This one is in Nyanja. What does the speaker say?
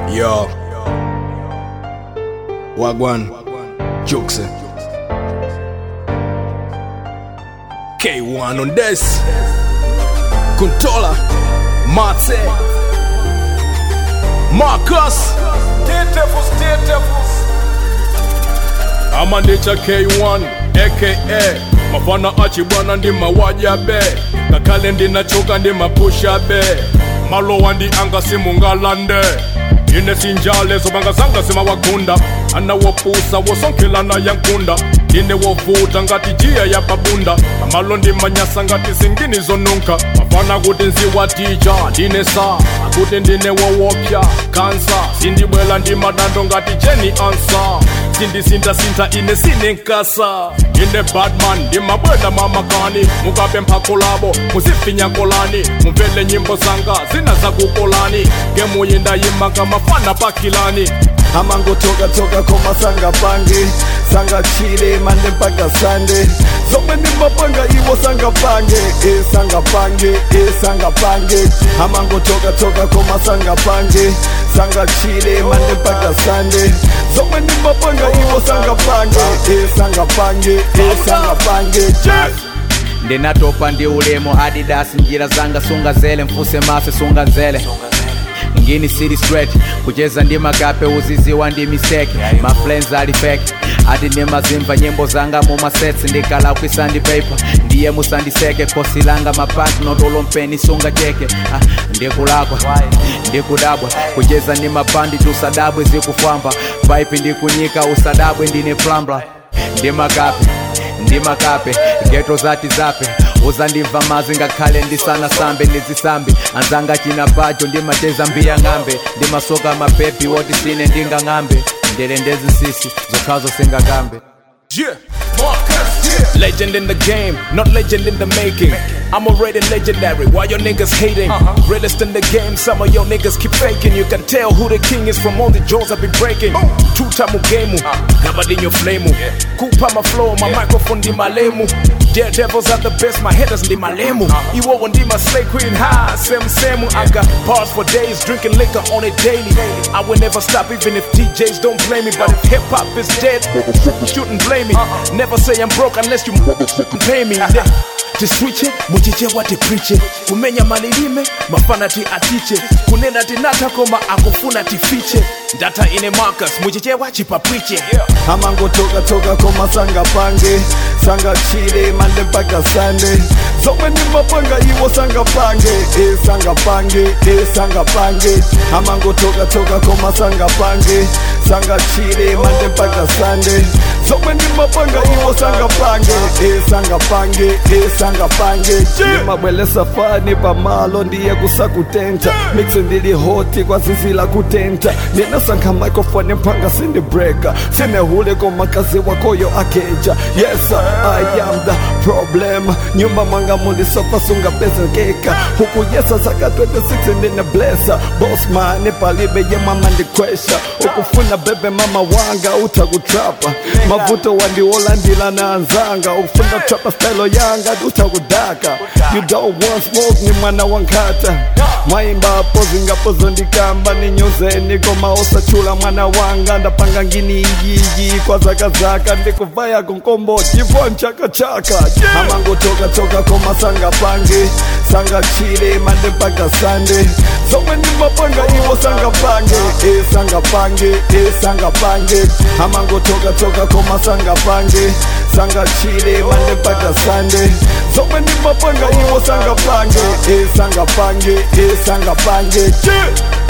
Yo. Wagwan. Jokes. K1 on this. Controller. Mate. Marcus. amandicha K1 aka mafana achibwana ndi mawajabe ngakhale ndinachoka ndi mapusha be malowa ndi anga simungalande ine sinjale zobanga zanga zimawagunda anawopusa wosonkhelana yankunda ine wovuta ngati jiya ya babunda amalo ndi manyasa ngati zingini zonunka mafana kuti nziwatija ndine sa akuti ndine wowopya kansa sindibwela ndi madando ngati jeni ansa sindisinthasintha ine sinenkasa ine batman ndimabwela mamakani mukape mphako labo muzifinya kolani mumvele nyimbo zanga zina zakukolani ngemuyindayima ngamafana pakilani amangotoka toka koma sanga pange sanga chile mande mpaka sande zomwe ndimapanga iwo sanga pange e sanga pange e sanga pange amangotoka toka koma sanga pange sanga chile mande mpaka sande zomwe ndimapanga iwo sanga pange e sanga pange e sanga pange yes. ndinatopa ndi ulemu adidas njira zanga sunga zele mfuse mase sunga nzele ngini city straight kucheza ndi makape uziziwa ndi mistake maflens ali fake ati ndimazimva nyimbo zanga mumasets ndikala kwisandi paper ndiye musandiseke khosi langa mapatno mpeni sunga cheke ah, ndikulakwa ndikudabwa kucheza ndi mabandi tusadabwe zikufwamba pipe ndikunyika usadabwe ndine plambla ndi makape ndi makape geto zati zape uzandimva mazi ngakhale ndisana sambe ndizisambe anzanga china pacho ndimacheza mbiya ng'ambe ndimasoka mapepi woti sine ndingang'ambe ndele ndezisisi zokhazo singakambe Yeah, Marcus, yeah. Legend in the game, not legend in the making. I'm already legendary. Why your niggas hating? Realest in the game, some of your niggas keep faking. You can tell who the king is from all the jaws I've been breaking. Two time game, covered in your flame. Kupa my flow, my microphone di malemu. Daredevils are the best, my headers di malemu. Iwo one di my slay queen high, same same. I got bars for days, drinking liquor on it daily. I will never stop even if DJs don't play me. But if hip hop is dead, shouldn't blame me. Never say I'm broke unless you motherfucking pay me. tiswiche muchiche wati priche kumenya malilime mafana ti atiche kunena tinatha koma akufuna tifiche ndata ine marcus muchichewa chipapwiche amangotoka toka koma sanga pange sanga chile mande mpaka sande zomwe ndimapanga iwo sanga pange e sanga pange e sanga pange amangotoka toka koma sanga pange sanga chile mande mpaka sande zomwe ndimapanga iwo sanga pange e sanga pange e sanga pange ndimabwelesa fani pamalo ndiye kusakutenta mixi ndili hoti kwa zizi la kutenta ndinasankha microphone mpanga sindibreka sinehule komakazi wakoyo akeja yes i am the problem nyumba mwanga mulisofa sungapezekeka huku yesa saka 26 ndine blesa bosman palibe yemama ndikwesha ukufuna bebe mama wanga utakutrapa mavuto wandiwolandila na anzanga ukufuna trapa style yanga utakudaka you don't want smoke ni mwana wankata mwaimbapo zingapozo ndikamba ninyuzeni koma osachula mwana wanga ndapanga ngini iyiji kwa zakazaka ndikuvaya kunkomboti vo nchakachaka amangotoka toka koma sanga pange sanga chile mande mpaka sande zomwe ndimapanga iwo sanga pange e sanga pange e sanga pange amangotoka toka koma sanga pange sanga chile mande mpaka sande zomwe ndimapanga iwo sanga pange e sanga pange e sanga pange yeah.